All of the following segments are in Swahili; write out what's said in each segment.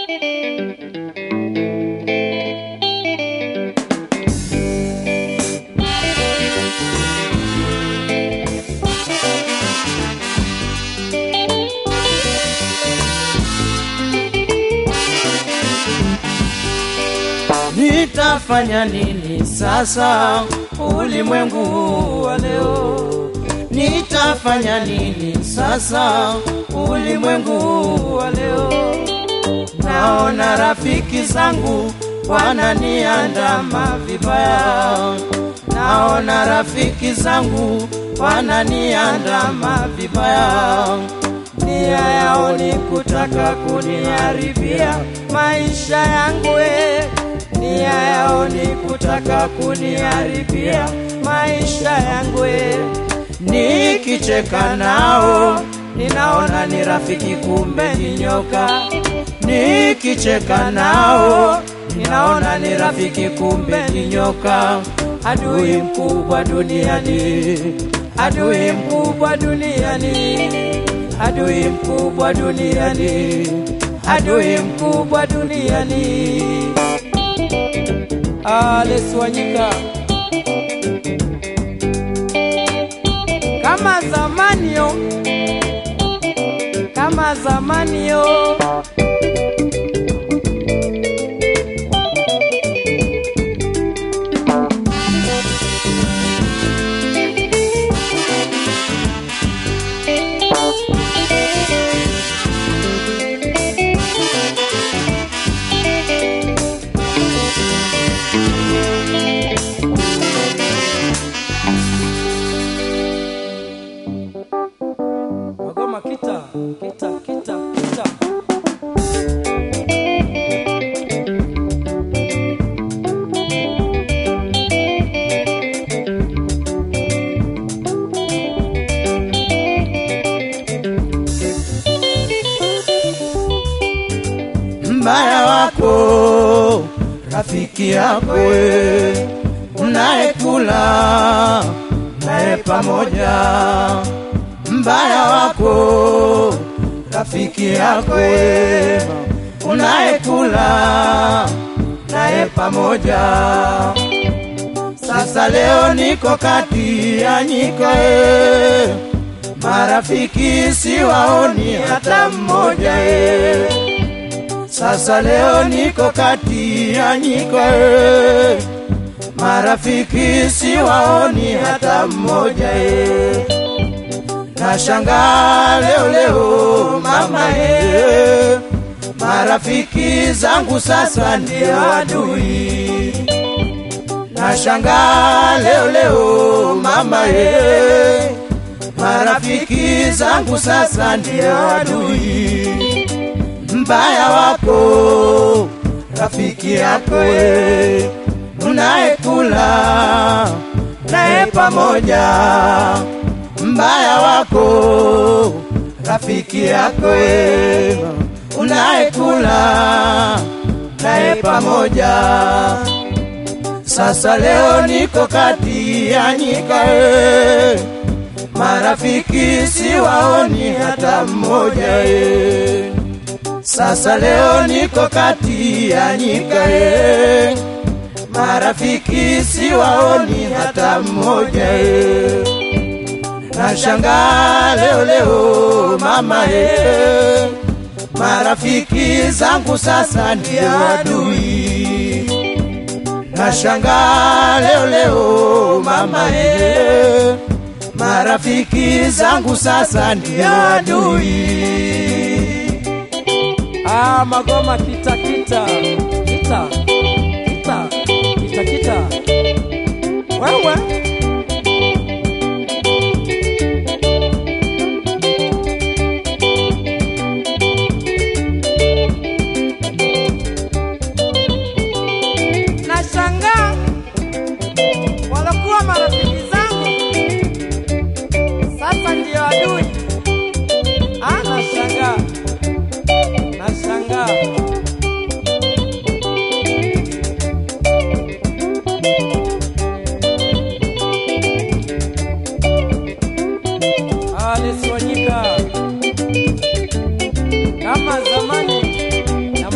Nitafanya nini sasa ulimwengu wa leo? Nitafanya nini sasa ulimwengu wa leo? Naona rafiki zangu wananiandama vibaya, naona rafiki zangu wananiandama vibaya, nia yao ni kutaka kuniharibia maisha yangu eh. Nia yao ni kutaka kuniharibia maisha yangu eh. Nikicheka nao ninaona ni rafiki, kumbe ni nyoka. Nikicheka nao ninaona ni rafiki, kumbe ni nyoka. Adui mkubwa duniani, adui mkubwa duniani, adui mkubwa duniani, adui mkubwa duniani. Alex Wanyika kama zamani yo, kama zamani yo. Magoma kita kita kita kita. mbaya wako rafiki yako we, unayekula naye pamoja. Mbaya wako rafiki yako we, unayekula naye pamoja. Sasa leo niko kati ya nyika e, marafiki siwaoni hata mmoja e. Sasa leo niko kati ya nyika e, marafiki siwaoni hata mmoja e. Nashangaa leo leo mama e, marafiki zangu sasa ndio adui. Nashangaa leo leo mama e, marafiki zangu sasa ndio adui mbaya wako rafiki yako we, unayekula naye pamoja. Mbaya wako rafiki yako we, unayekula naye pamoja. Sasa leo niko kati ya nyika e, marafiki siwaoni hata mmoja e. Sasa leo niko kati ya nyika e, marafiki siwaoni hata mmoja e. Nashangaa leo leo mama e, marafiki zangu sasa ndio adui. Nashangaa leo leo mama e, marafiki zangu sasa ndio adui. Ah, magoma kita kita kita kita kita kita. Wewe nashangaa walokuwa marafiki zangu sasa ndio adui. Ah, nashangaa nashangaa.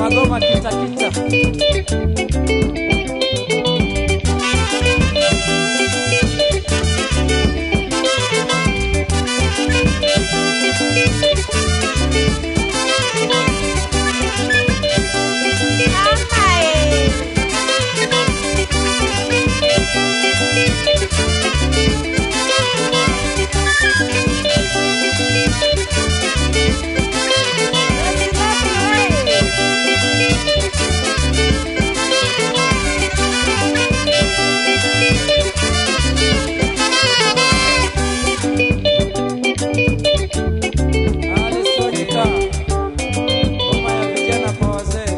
magoma kitakita alisojita ngoma ya vijana kwa wazee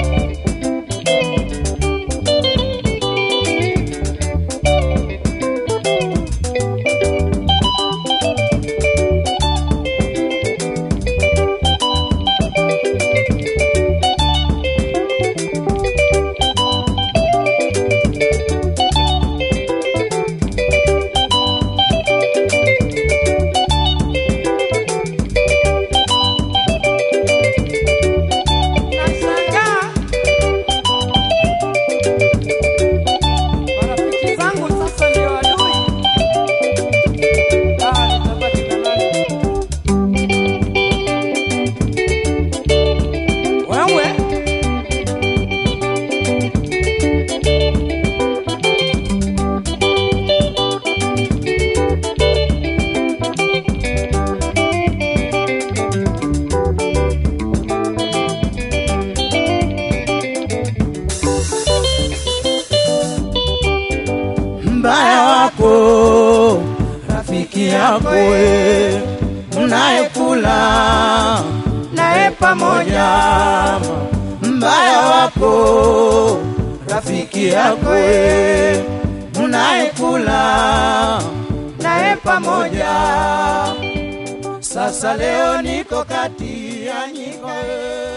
Nashangaa marafiki zangu sasa ndio adui. Ah, nitabaki na nani? Wewe mbaya wako rafiki yako we mnayekula naye pamoja mbaya wako rafiki yako we mnayekula naye pamoja sasa leo niko kati ya nyiko we